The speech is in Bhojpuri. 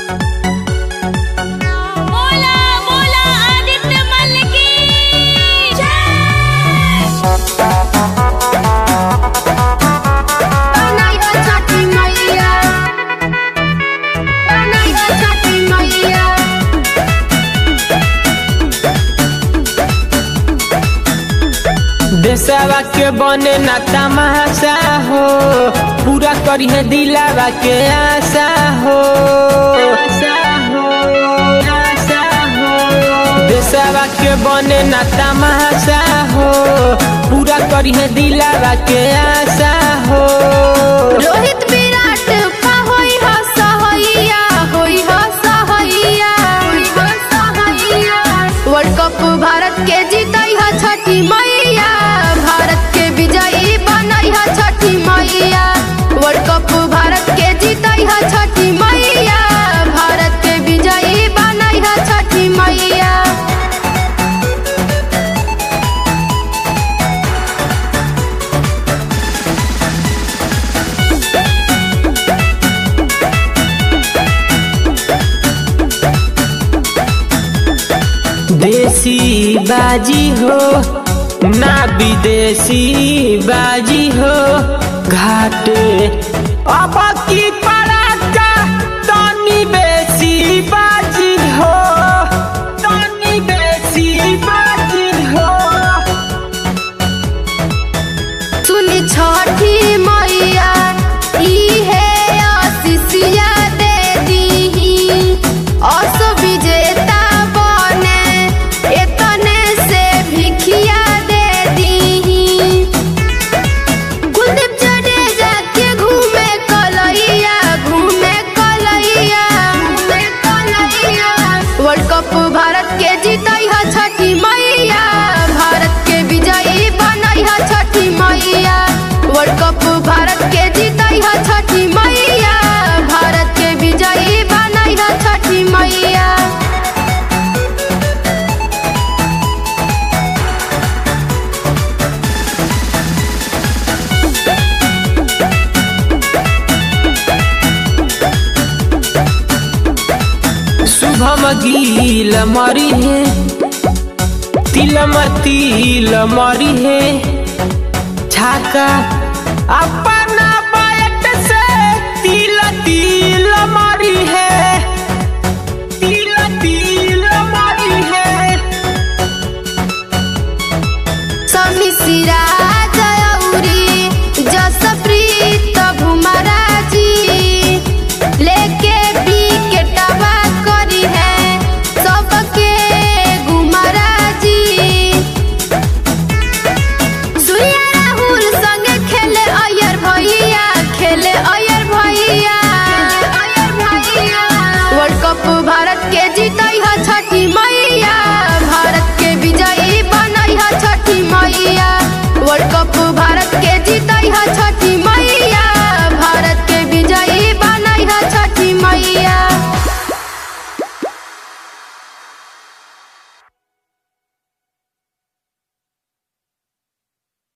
बोला बोला आदित्य मल की बनाइबा छठी मैया बनाइबा छठी मैया देशवा के बने ना तमाशा हो पूरा करिए दिलावा के आशा हो आशा हो आशा हो देशवा के बने ना तमाशा हो पूरा करिए दिलावा के आशा हो रोहित विराट का होई ह सहैया होई ह सहैया होई ह सहैया वर्ल्ड कप भारत के जीतई ह छठी मैया भारत के विजयी बनई ह छठी मैया वर्ल्ड कप भारत के जीतई ह छठी मैया भारत के विजयी बनई ह छठी मैया देसी बाजी हो ना विदेशी बाजी हो घाटे अब की पड़ाका तनी बेसी बाजी हो तनी बेसी बाजी हो सुनी छठी मैया इहे आशीषिया दे दीही अस विजेता बने एतने से भिखिया दे दीही कुलदीप जडेजा के घूमे कलैया घूमे कलैया घूमे कलैया वर्ल्ड कप भारत के जीतई ह छठी मैया भारत के विजयी बनई ह छठी मैया वर्ल्ड कप भारत के जीतई ह छठी मैया भारत के विजयी बनई ह छठी मैया शुभम गील मरी है तिलम तिल मरी है छाका अपा